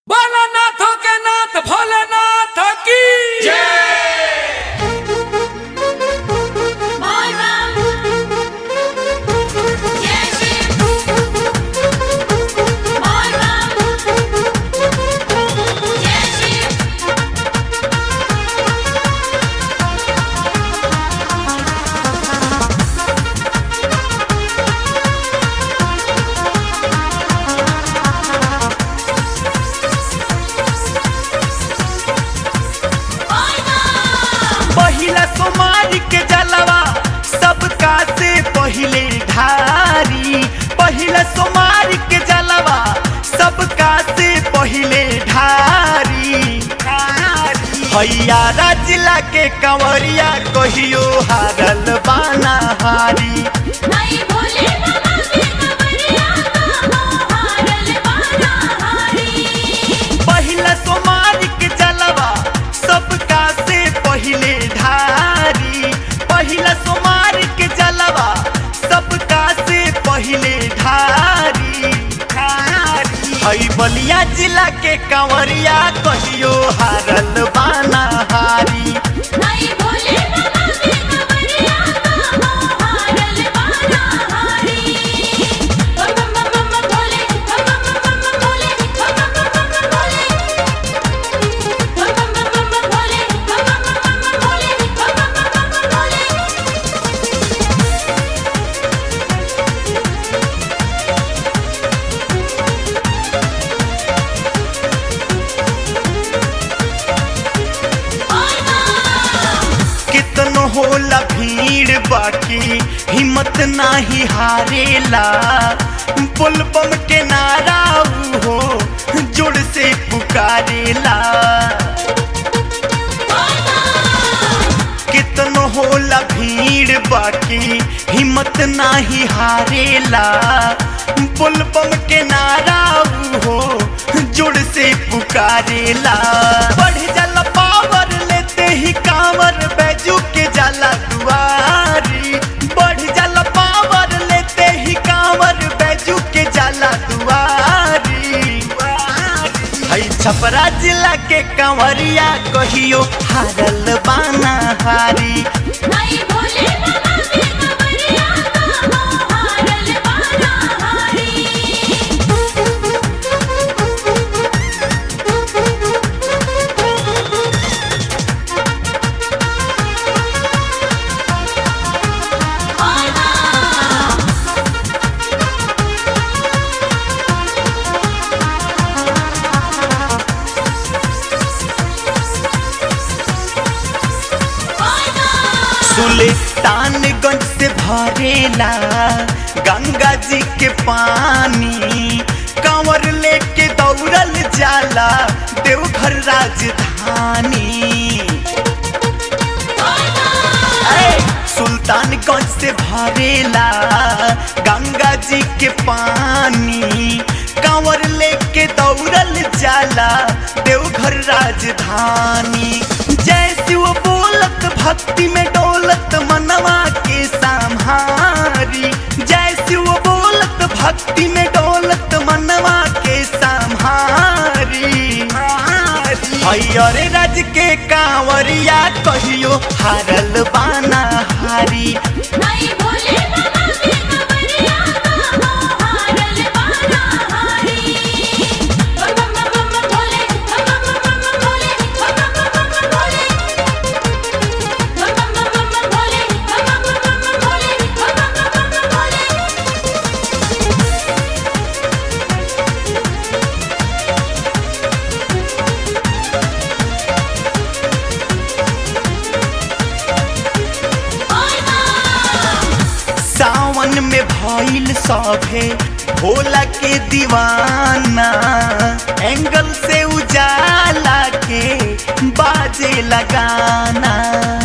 भैया जिला के कंवरिया कहियो हारल बाना हारी नहीं भोले बाबा के कमरिया कहो हारल बाना हारी पहिला सोमार के जलवा सबका से पहिले ढारी पहिला सोमार के जलवा सबका से पहिले ढारी ढारी हई बलिया जिला के कंवरिया कहियो हारल बाना हारी नहीं भोले बाबा के कमरिया कहो हारल बाना हारी बम बम बम बम भोले बम बम बम बम भोले बम बम बम बम भोले बम बम बम बम भोले बम बम बम बम भोले बम बम बम बम भोले कितनो होला भीड़ बाकी हिम्मत नाही हारेला बुलबम के नारा ऊ हो जोड़ से पुकारेला कितनो होला भीड़ बाकी हिम्मत नाही हारेला बुलबम के नारा ऊ हो जोड़ से पुकारेला बढ़ जाला पावर लेते ही कांवर बैजू के जाला दुआरी बढ़ जाला पावर लेते ही कांवर बैजू के जाला दुआरी हई छपरा जिला के कंवरिया कहियो हारल बाना हारी नहीं भोले बाबा के कमरिया कहो हारल बाना हारी सुल्तानगंज से भरेला गंगा जी के पानी कंवर लेके दौड़ल जाला देवघर राजधानी ऐ, सुल्तानगंज से भरेला गंगा जी के पानी कंवर लेके दौड़ल जाला देवघर राजधानी जय शिव बोलत भक्ति में डोलत मनवा के संहारी जय शिव बोलत भक्ति में डोलत मनवा के संहारी हरियर राज के कांवरिया कहियो हारल बाना हारी नहीं भोले बाबा के कमरिया कहो हारल बाना हारी बम बम बम बम भोले बम बम बम बम भोले बम बम बम बम भोले बम बम बम बम भोले बम बम बम बम भोले बम बम बम बम भोले सावन में भइल सभे भोला के दीवाना एंगल से उजाला के बाजे लगाना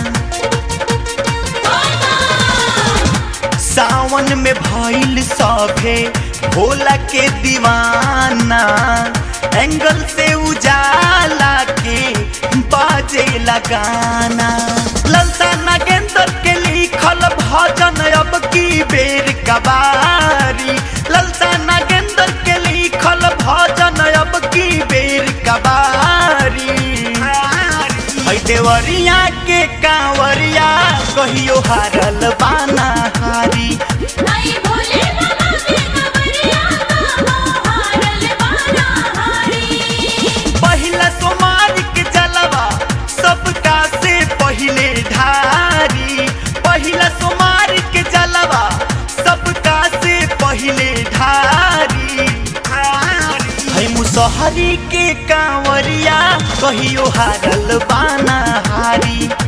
सावन में भइल सभे भोला के दीवाना एंगल से उजाला के बाजे लगाना ललता नागेंद्र के लिखल भजन अब की बेर कबारी ललता नागेंद्र के लिखल भजन अब की बेर देवरिया के कांवरिया कहियो हारल बाना हारी आई भोले बाबा के कवरिया कहाँ हारल बाना हारी पहिला सोमार के जलवा सबका से पहिले ढारी पहिला सोमार के जलवा सबका से पहिले ढारी है मुसहरी के कांवरिया कहियो हारल बाना हारी